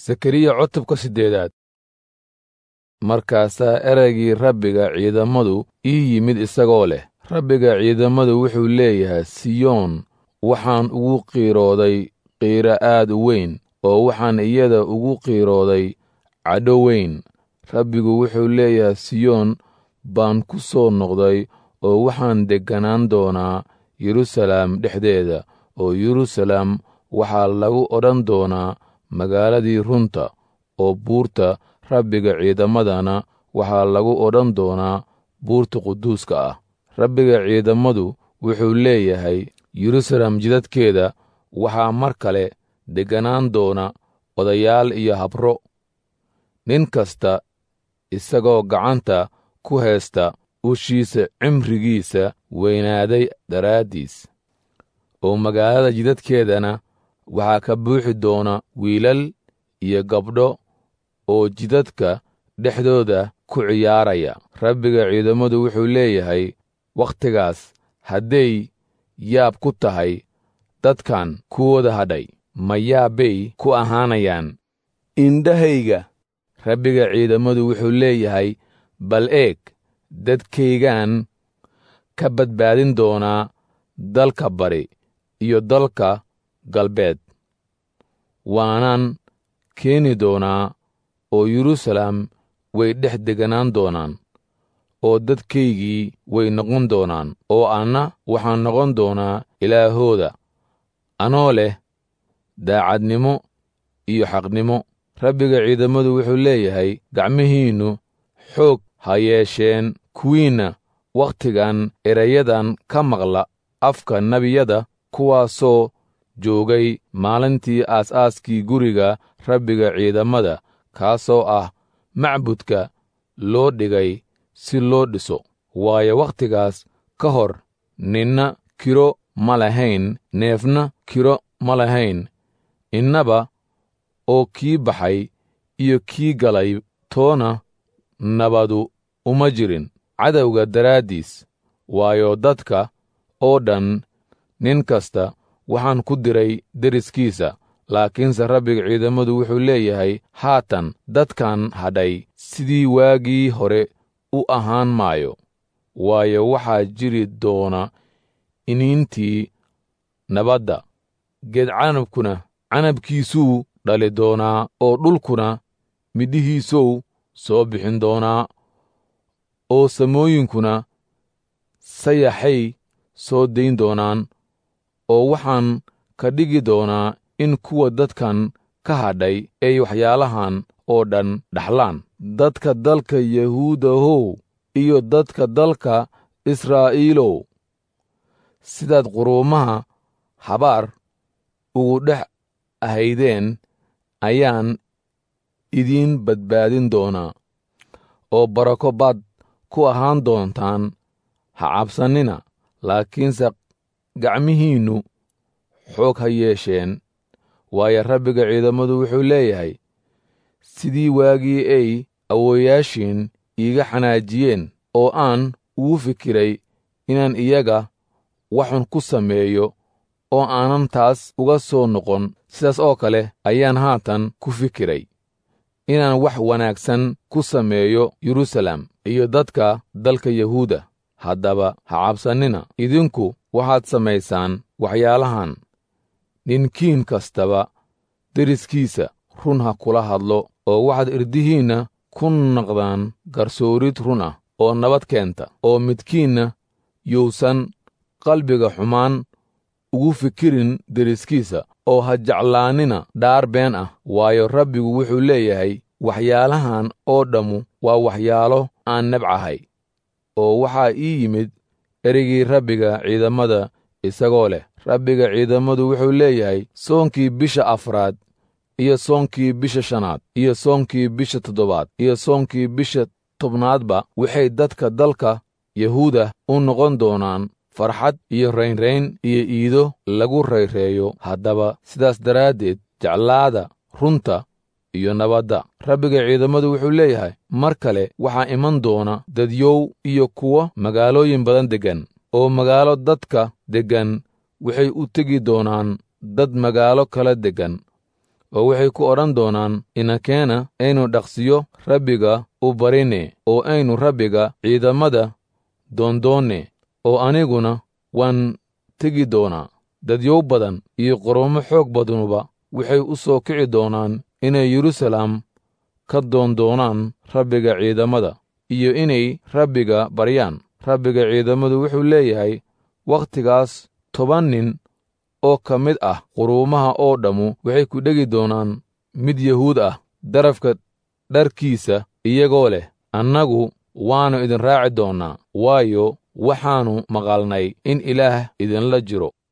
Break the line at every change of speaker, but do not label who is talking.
sakariya cutubka siddeedaad markaasaa ereygii rabbiga ciidamadu ii yimid isagoo leh rabbiga ciidamadu wuxuu leeyahay siyoon waxaan ugu qiirooday qiiro aad u weyn oo waxaan iyada ugu qiirooday cadho weyn rabbigu wuxuu leeyahay siyoon baan ku soo noqday oo waxaan degganaan doonaa yeruusalaam dhexdeeda oo yeruusalaam waxaa lagu odhan doonaa magaaladii runta oo buurta rabbiga ciidamadana waxaa lagu odhan doonaa buurta quduuska ah rabbiga ciidamadu wuxuu leeyahay yeruusalaam jidadkeeda waxaa mar kale degganaan doona odayaal iyo habro nin kasta isagoo gacanta ku haysta ushiisa cimrigiisa weynaaday daraaddiis oo magaalada jidadkeedana waxaa ka buuxi doona wiilal iyo gabdho oo jidadka dhexdooda ku ciyaaraya rabbiga ciidamadu wuxuu leeyahay wakhtigaas hadday yaab ku tahay dadkan kuwooda hadhay ma yaabbay ku ahaanayaan indhahayga rabbiga ciidamadu wuxuu leeyahay bal eeg dadkaygaan ka badbaadin doonaa dalka bari iyo dalka galbeed waanaan keeni doonaa oo yeruusalaam way dhex deganaan doonaan oo dadkaygii way noqon doonaan oo anna waxaan noqon doonaa ilaahooda anoo leh daacadnimo iyo xaqnimo rabbiga ciidamadu wuxuu leeyahay gacmihiinnu xoog ha yeesheen kuwiinna wakhtigan erayadan ka maqla afka nebiyada kuwaasoo joogay maalintii aas-aaskii guriga rabbiga ciidamada kaasoo ah macbudka loo dhigay si loo dhiso waayo wakhtigaas ka hor ninna kiro ma lahayn neefna kiro ma lahayn innaba oo kii baxay iyo kii galay toona nabadu uma jirin cadowga daraaddiis waayo dadka oo dhan nin kasta waxaan ku diray deriskiisa laakiinse rabbiga ciidamadu wuxuu leeyahay haatan dadkan hadhay sidii waagii hore u ahaan maayo waayo waxaa jiri doona iniintii nabadda geed canabkuna canabkiisuu dhali doonaa oo dhulkuna midhihiisow soo bixin doonaa oo samooyinkuna sayaxay soo dayn doonaan oo waxaan ka dhigi doonaa in kuwa dadkan ka hadhay ay waxyaalahan oo dhan dhaxlaan dadka dalka yahuudahow iyo dadka dalka israa'iilow sidaad quruumaha habaar ugu dhex ahaydeen ayaan idiin badbaadin doonaa oo barako baad ku ahaan doontaan ha cabsannina laakiinse gacmihiinnu xoog ha yeesheen waayo rabbiga ciidamadu wuxuu leeyahay sidii waagii ay awooyaashiin iiga xanaajiyeen oo aan ugu fikiray inaan iyaga waxun ku sameeyo oo aanan taas uga soo noqon sidaas oo kale ayaan haatan ku fikiray inaan wax wanaagsan ku sameeyo yeruusalaam iyo dadka dalka yahuuda haddaba ha cabsannina idinku waxaad samaysaan waxyaalahan ninkiin kastaba deriskiisa run ha kula hadlo oo waxaad irdihiinna ku naqdaan garsoorid run ah oo nabad keenta oo midkiinna yuusan qalbiga xumaan ugu fikirin deriskiisa oo ha jeclaanina dhaar been ah waayo rabbigu wuxuu leeyahay waxyaalahan oo dhammu waa waxyaalo aan nebcahay oo waxaa ii yimid ereygii rabbiga ciidamada isagoo leh rabbiga ciidamadu wuxuu leeyahay soonkii bisha afraad iyo soonkii bisha shanaad iyo soonkii bisha toddobaad iyo soonkii bisha tobnaadba waxay dadka dalka yahuuda u noqon doonaan farxad iyo raynrayn iyo iido lagu rayreeyo haddaba sidaas daraaddeed jeclaada runta iyo nabadda rabbiga ciidamadu wuxuu leeyahay mar kale waxaa iman doona dadyow iyo kuwo magaalooyin badan deggan oo magaalo dadka deggan waxay u tegi doonaan dad magaalo kala deggan oo waxay ku odhan doonaan inakeena aynu dhaqsiyo rabbiga u barine oo aynu rabbiga ciidamada doondoonne oo aniguna waan tegi doonaa dadyow badan iyo qorommo xoog badanuba waxay u soo kici doonaan inay yeruusalaam ka doondoonaan rabbiga ciidamada iyo inay rabbiga baryaan rabbiga ciidamadu wuxuu leeyahay wakhtigaas toban nin oo ka mid ah quruumaha oo dhammu waxay ku dhegi doonaan mid yahuud ah darafka dharkiisa iyagoo leh annagu waannu idin raaci doonnaa waayo waxaannu maqalnay in ilaah idinla jiro